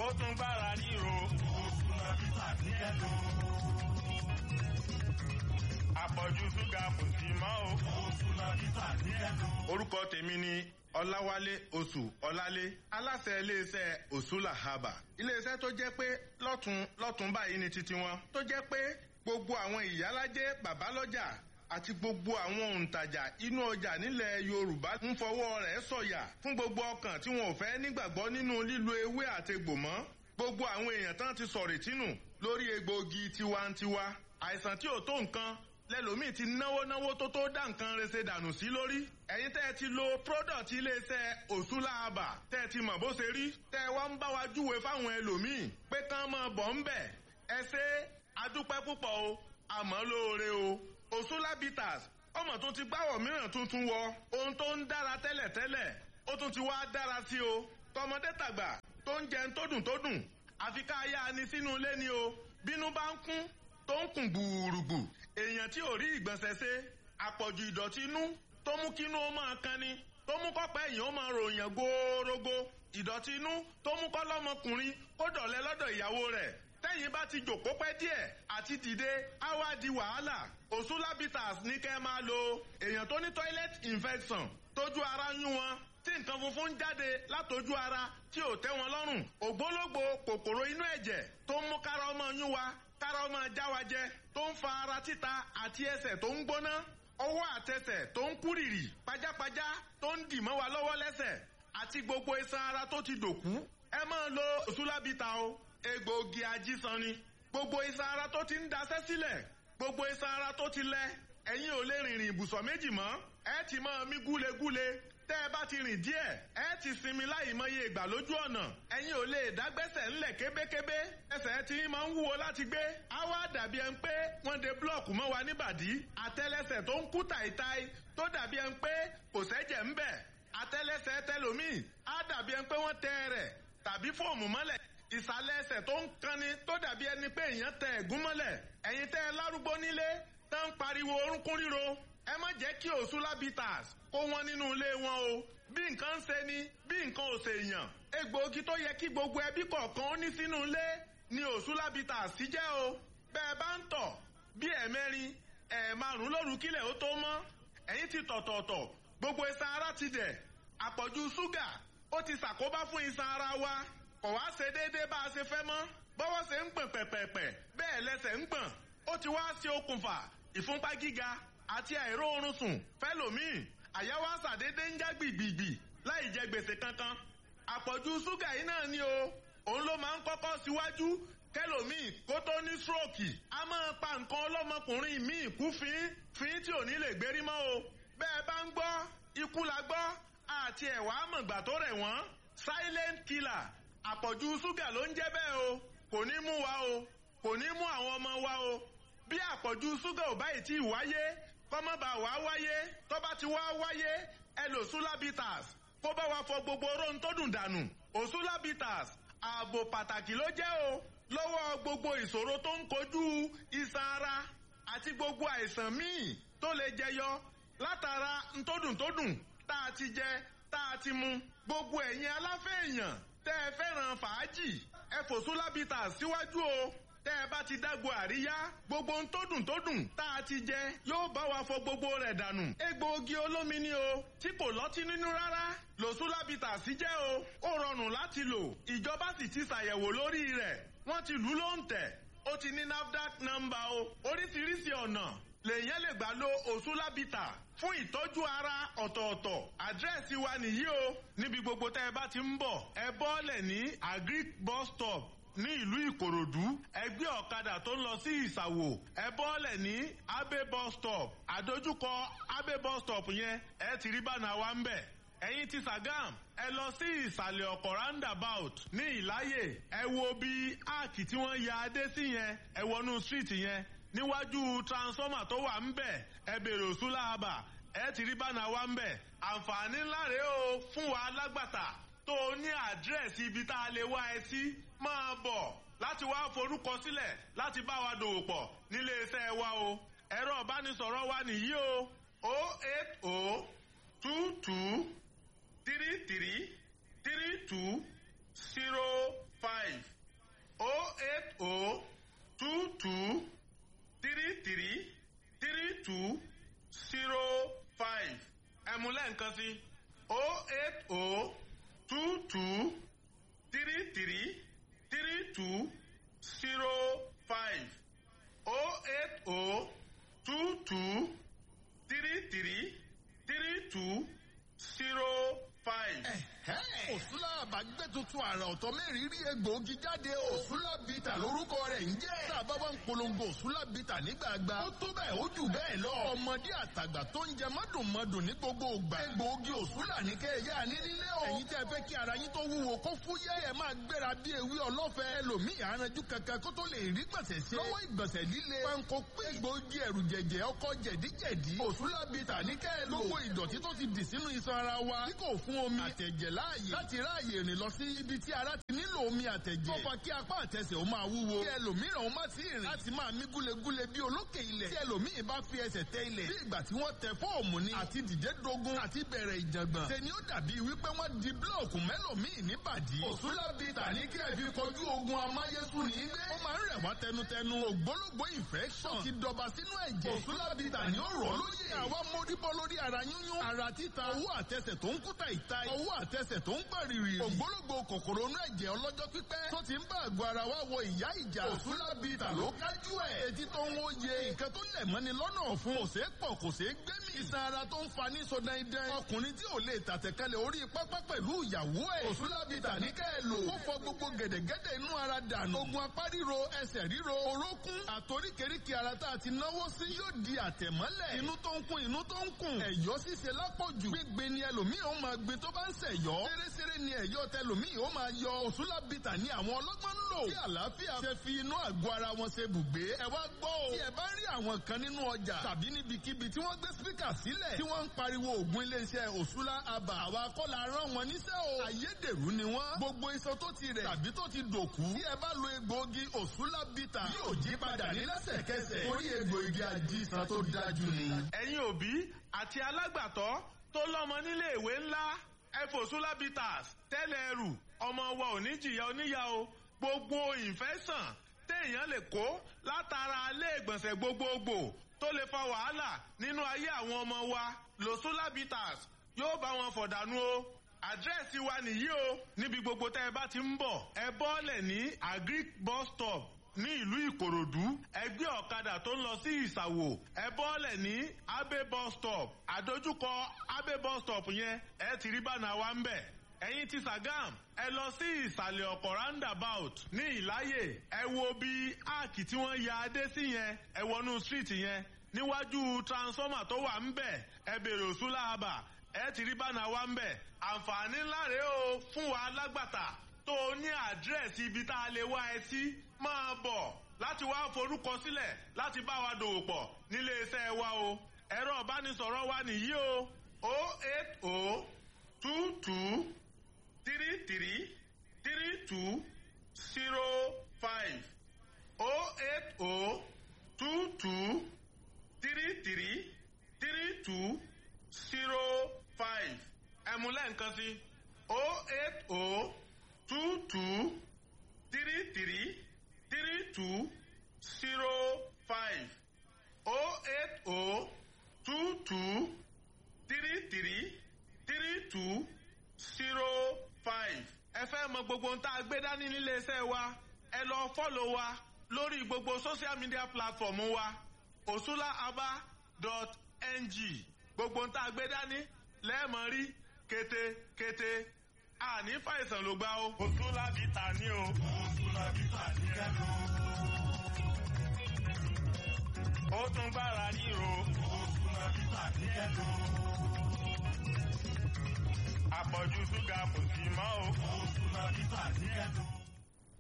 ó tún gbára ríro. Òṣùlá bíbà ní ẹ̀lò. Àpọ̀jù ṣúgà kò sí mọ́ o. Òṣùlá bíbà ní ẹ̀lò. Orúkọ tèmi ni Ọláwálé Oṣù Ọlálé aláṣẹ iléeṣẹ́ Òṣùlà Haba. Iléeṣẹ́ tó jẹ́ pé lọ́tún lọ́tún báyìí ni titi wọn. Tó jẹ́ pé gbogbo àwọn ìyálájẹ́ bàbálọ́jà àti gbogbo àwọn òǹtajà inú ọjà nílẹ̀ Yorùbá ń fọwọ́ rẹ̀ sọ̀yà fún gbogbo ọkàn tí wọn ò fẹ́ nígbàgbọ́ nínú lílo ewé àtegbò mọ́ gbogbo àwọn èèyàn tán ti sọ̀rọ̀ tínú lórí egbòogi tiwantiwa àìsàn tí ò tó nǹkan lẹ́lòmíì ti náwó náwó tó tó dá nǹkan rese dànù sí lórí ẹ̀yin tẹ́ ẹ ti lo product iléeṣẹ́ Òṣùlà Àbà tẹ́ ẹ ti mọ̀ bó ṣe rí tẹ́ ẹ wá ń bá wa júwe fáwọn ẹlòmíì pé kán mọ̀ bọ̀ ń bẹ̀ ẹ ṣe adúpẹ́ púpọ̀ o àmọ́ lóore o Òṣùlà bitters ọmọ tó ti gbáwọ̀ mìíràn tuntun wọ ohun tó ń dára tẹ́lẹ̀tẹ́lẹ̀ ó tún ti wá dára sí o tọmọdé tàgbà tó ń jẹun tó dùn tó dùn àfi ká yá ni sínú ilé ni o bínú bá ń kún tó ń kùn gbùrùgbù èèyàn tí ò rí ìgbọ̀nsẹ̀ ṣe àpọ̀jù ìdọ̀tí inú tó mú kínú ó máa kan ni tó mú kọ́pẹ́ èèyàn ó máa ròyìn góórógó ìdọ̀tí inú tó mú kọ́ lọ́mọkùnrin kó dọ̀lẹ́ lọ́dọ̀ ìyàwó rẹ̀ tẹ́yìn bá ti jòkó pẹ́ díẹ̀ àti dìde á wá di wàhálà Òṣùlà bitters ní kẹ́ máa lo èèyàn tó ní toilet infection tójú ara yún wọn tí nǹkan funfun ń jáde látojú ara tí ò tẹ́ wọn lọ́rùn ògbólógbò kòkòrò inú ẹ̀jẹ̀ tó ń mú kára ọmọ yún wa kára ọmọ já wa jẹ tó ń fa ara títa àti ẹsẹ̀ tó ń gbóná ọwọ́ àtẹsẹ̀ tó ń kúrìrì pajápajá tó ń dì mọ́ wa lọ́wọ́ lẹ́sẹ̀ àti gbogbo iṣan ara tó ti dòkú ẹ máa lo Òṣùlà bitters o egbòogi ajísan ni gbogbo iṣan ara tó ti ń daṣẹ́ sílẹ̀ gbogbo iṣan ara tó ti lẹ ẹ̀yin ò lè rìnrìn ibùsọ̀ méjì mọ́ ẹ ti máa mí gúlegúle tẹ́ ẹ bá ti rìn díẹ̀ ẹ ti sinmi láì mọye ìgbà lójú ọ̀nà ẹ̀yin ò lè dágbẹ́sẹ̀ ńlẹ̀ kébékébé ẹsẹ̀ tí máa ń wúwo láti gbé á wá dàbí ẹni pé wọ́n de búlọ̀kù mọ́ wa níbàdí àtẹ́lẹsẹ̀ tó ń kú tàìtàì tó dàbí ẹni pé kò sẹ́jẹ̀ ń bẹ̀ àtẹ́lẹsẹ̀ tẹlòmíì á dàbí ẹni pé wọ́n tẹ rẹ̀ tàbí fóòmù mọ́lẹ̀ ìsàlẹ̀ ẹsẹ̀ tó ń kanni tó dàbí ẹni pé èèyàn tẹ ẹ̀gún mọ́lẹ̀ ẹ̀yin tẹ́ ẹ lárúgbó nílé tó ń pariwo orúnkún ríro ẹ má jẹ́ kí Òṣùlà bitters kó wọn nínú ilé wọn o bí nǹkan ń ṣe ni bí nǹkan ò ṣe èèyàn egbòogi tó yẹ kí gbogbo ẹbí kọ̀ọ̀kan ó ní sínú ilé ni Òṣùlà bitters sí jẹ́ o bẹ́ẹ̀ bá ń tọ̀ bí ẹ̀mẹ́rin ẹ̀ẹ̀márùn lóru kílẹ̀ ó tó mọ́ ẹ̀yin ti tọ̀tọ̀ọ̀tọ̀ gbogbo iṣan ara ti dẹ̀ àpọ̀jù ṣúgà ó ti ṣàkóbá fún iṣan ara wa kò wá ṣe déédéé bá a ṣe fẹ́ mọ́ bọ́wọ́ ṣe ń gbọ̀n pẹ̀pẹ̀pẹ̀ bẹ́ẹ̀ lẹ́sẹ̀ ń gbọ̀n ó ti wá ṣe okùnfà ìfúnpá gíga àti àìróorun sùn fẹ́lòmíì àyà wa ṣàdédé ń já gbìgbìgbì láì jẹ gbèsè kankan àpọ̀jù ṣúgà yìí náà ni o òun ló máa ń kọ́kọ́ síwájú kẹlòmíì kó tó ní stroke a máa pa nǹkan ọlọ́mọkùnrin míì kú fín fín tí ò ní lè gbérí mọ́ o bẹ́ẹ̀ bá ń gbọ́ ikú la gbọ́ àti ẹ̀wà àmọ̀gbà tó rẹ̀ wọ́n silent killer àpọ̀jù ṣúgà ló ń jẹ́ bẹ́ẹ̀ o kò ní mú wa o kò ní mú àwọn ọmọ wa o bí àpọ̀jù ṣúgà ò báyìí tí ì wáyé kọ́mọ́ bá wá wáyé tó bá ti wá wáyé ẹ lò Òṣùlà bitters kó bá wa fọ gbogbo oró tó dùn dànù Òṣùlà bitters ààbò pàtàkì ló jẹ́ o lọ́wọ́ gbogbo ìṣòro tó ń kojú iṣan ara àti gbogbo àìsàn míì tó lè jẹyọ látara ntódùntódùn tá a ti jẹ tá a ti mu gbogbo ẹ̀yin aláfẹ́ èèyàn tẹ́ ẹ fẹ́ràn fàájì ẹ fòṣùlà bitters síwájú o tẹ́ ẹ bá ti dágbo àríyá gbogbo ohun tó dùn tó dùn tá a ti jẹ yóò bá wa fọ gbogbo rẹ̀ dànù. egbòogi olómi ni o tí kò lọ́tí nínú rárá lòṣùlà bitters jẹ́ o ó rọrùn láti lò ìjọba sì ti ṣàyẹ̀wò lórí rẹ̀ wọ́n ti lù ú lóǹtẹ̀ ó ti ní NAFDAC nọ́mbà o oríṣiríṣi ọ̀nà lèyàn lè gbà lo Òṣùlà bitters fún ìtọ́jú ara ọ̀tọ̀ọ̀tọ̀ àdírẹ́sì wa nìyí o níbi gbogbo tẹ́ ẹ bá ti ń bọ̀ ẹ bọ́ọ̀lẹ̀ ní agric bus stop ní ìlú ìkòròdú ẹgbẹ́ ọ̀kadà tó ń lọ sí ìsàwò ẹ bọ́ọ̀lẹ̀ ní abe bus stop àdójúkọ abe bus stop yẹn ẹ ti rí bánà wa ń bẹ̀ ẹ̀yin ti Sàgám ẹ lọ sí ìsàlẹ̀ ọ̀kọ̀ roundabout ní ìláyè ẹ wo bí áàkì tí wọ́n ya adé sí yẹn ẹ wọnú street yẹn níwájú transformer tó wà ń bẹ̀ ẹ bèrè Òṣùlà Àbà ẹ ti rí bánà wa ń bẹ̀ àǹfààní ńlá rèé o fún wa lágbàtà tó o ní àdírẹ́sì ibi tá a lè wá ẹ sí máa bọ̀ láti wá forúkọ sílẹ̀ láti bá wa dòwò pọ̀ nílé iṣẹ́ wa o ẹ̀rọ ìbánisọ̀rọ̀ wa nìyí o o eight o two two three three three two zero five two three three three two zero five oh eight oh two two three three three two zero five. òsúlà àbágbé tuntun àrà ọ̀tọ̀ mẹ́rin rí egbòogi jáde òsúlà bìtà lórúkọ rẹ̀ ń jẹ́. tá a bá wá ń polongo òsúlà bìtà nígbàgbà ó tó bẹ́ẹ̀ ó jù bẹ́ẹ̀ lọ. ọmọdé àtàgbà tó ń jẹ mọ́dùnmọ́dùn ní gbogbo ògbà. egbòogi òsúlà ní kẹ́ẹ̀yà ní nílé o. ẹ̀yin tẹ́ fẹ́ kí ara yín tó wúwo kó fúyẹ́ ẹ̀ máa gbéra bí ewé ọlọ́fẹ́. ẹlòmíì aranjú kankan kó tó lè rí gbọ̀nsẹ̀ ṣe. lọ́wọ́ ìgbọ̀nsẹ̀ líle. panko pé egbòogi ẹ̀rù jẹ̀jẹ̀ ọkọ̀ jẹ̀díjẹ̀dí. òsúlà bìtà ní kẹ́ẹ̀ lò. gbogbo ìdọ̀tí tó ti dì sínú iṣan ara wa. tí kò fún omi àtẹ̀jẹ̀ láàyè. láti ráàyè rìn lọ sí ibi tí ara ti nílò omi àtẹ̀jẹ̀. ó fa kí apá àtẹsẹ̀ ó máa wúwo. kí ẹlòmíràn ó má sí rìn. láti máa mí gúlegúle bí olókè ilẹ̀. tí ẹlòmíì bá fi ẹsẹ̀ tẹ ilẹ̀. bí ìgbà tí wọ́n tẹ fóòmù ni. àti dìde dogun àti bẹ̀rẹ̀ ìjàngbọ̀n. tẹni ó dàbí wípé wọ́n di búlọ̀kù mẹ́lòmíì níbàdí. òsúlábì tàní kí ẹ fi kojú ogun amáyésù ní ilé. ó máa ń rẹ̀ wá tẹnutẹnu. ògbólógbó infection ti dọba sínú ẹ̀jẹ̀. òsúlábì tàní ó rọ̀ lóye. àwa móríbọ́ lórí ara yúnyún. ara títa owó àtẹsẹ̀ tó ń kúta ìta. owó àtẹsẹ̀ tó ń pàrìrì. ògbólógbò kòkòrò inú ẹ̀jẹ̀ ọlọ́jọ́ pípẹ́. tó ti ń bá àgọ́ ara wa wọ ìyá ìjà. òsúlábì tà ló kájú ẹ̀. etí tó ń wòye. nǹkan tó lẹ̀ mọ́ni lọ́nà ọ̀fun. kò ṣeé pọ̀ kò ṣeé gbẹ́mì. iṣan ara tó ń fa ní sọdáidán. ọkùnrin tí ò lè tàtẹ̀kálẹ̀ orí pápá pẹ̀lú ìyàwó ẹ̀. òsúlábì tà ní kẹ́ ẹ lò. ó fọ gbogbo gẹ̀dẹ̀gẹ̀dẹ̀ inú ara dànù. ogun apá ríro ẹsẹ̀ ríro orókún. àtoríkèríkè ara tá a ti náwó sí yóò di àtẹ̀mọ́lẹ̀. inú tó ń kún inú tó ń kún. ẹ̀yọ́ ṣíṣe lápọ̀jù. gbígbé ni ẹlòmíì ó máa gbé tó bá ń ṣẹ̀yọ́. ṣeréṣeré ni ẹ̀yọ́ tẹlòmíì ó máa yọ. òsúlábìtà ni àwọn ọlọ́gbọ́n ń lò. tí àlàáfíà ṣe fi inú àgọ́ ara wọn ṣe bùgbé. ẹ wá gbọ́ o. tí ẹ bá rí àwọn kan nínú ọjà tàbí níbikíbi tí wọ́n gbé spíkà sílẹ̀ tí wọ́n ń pariwo ògùn iléeṣẹ́ òṣùlá àbà àwa kọ́la rán wọn níṣẹ́ o. ayédèrú ni wọ́n. gbogbo iṣan tó ti rẹ̀ tàbí tó ti dòkú. tí ẹ bá lo egbòogi òṣùlá bìtà yóò jí padà ní lẹ́sẹ̀kẹsẹ̀. orí egbòogi àjíṣan tó dájú ni. ẹ̀yin òbí àti alágbàtọ́ tó lọ́mọ nílé ìwé ńlá efosulabitas tẹ́lẹ̀ ẹrù ọmọ wa ò ní jìyà oníyà o gbogbo ìfẹ́sàn téèyàn lè kó látara ilé ìgbọ̀nsẹ̀ gbogbogbò tó lè fa wàhálà nínú ayé àwọn ọmọ wa losulabitas yóò bá wọn fọ̀dànù o àdírẹ́sì wa nìyí o níbi gbogbo tẹ́ ẹ bá ti ń bọ̀ ẹ bọ́ọ̀lẹ̀ ní agric bus stop ní ìlú ìkòròdú ẹgbẹ́ ọ̀kadà tó ń lọ sí ìsàwò ẹ bọ́ọ̀lẹ̀ ní abe bus stop àdójúkọ abe bus stop yẹn ẹ ti rí bánà wa ń bẹ̀ ẹ̀yin ti sàgám ẹ lọ sí ìsàlẹ̀ ọ̀pọ̀ roundabout ní ìláyè ẹ wo bí áàkì tí wọ́n ya adé sí yẹn ẹ wọnú street yẹn níwájú transformer tó wà ń bẹ̀ ẹ bèrè òsúlà àbà ẹ ti rí bánà wa ń bẹ̀ àǹfààní ńlá rèé o fún wa lágbàtà tó o ní àdírẹ́sì ibi tá a lè wá ẹ sí máa bọ̀ láti wá forúkọ sílẹ̀ láti bá wa dòwò pọ̀ nílé iṣẹ́ wa o ẹ̀rọ ìbánisọ̀rọ̀ wa nìyí o o eight o two two three three three two zero five o eight o two two three three three two zero five ẹ̀múlẹ̀ nǹkan sí o eight o two two three three three two zero five oh eight oh two two three three three two zero five. ẹ fẹ́ mọ gbogbo ohun tá a gbé dání nílé iṣẹ́ wa ẹ lọ fọ́lọ̀ wa lórí gbogbo social media platform wa osulaaba.ng gbogbo ohun tá a gbé dání lẹ́ẹ̀mọ́ rí kété-kété àní fàìsàn ló gbá o. osulabita ni o. osulabita ni ẹnu. ó tún gbára ríro. osulabita ni ẹnu. àpọ̀jù ṣúgà kò sí mọ́ o. osulabita ni ẹnu.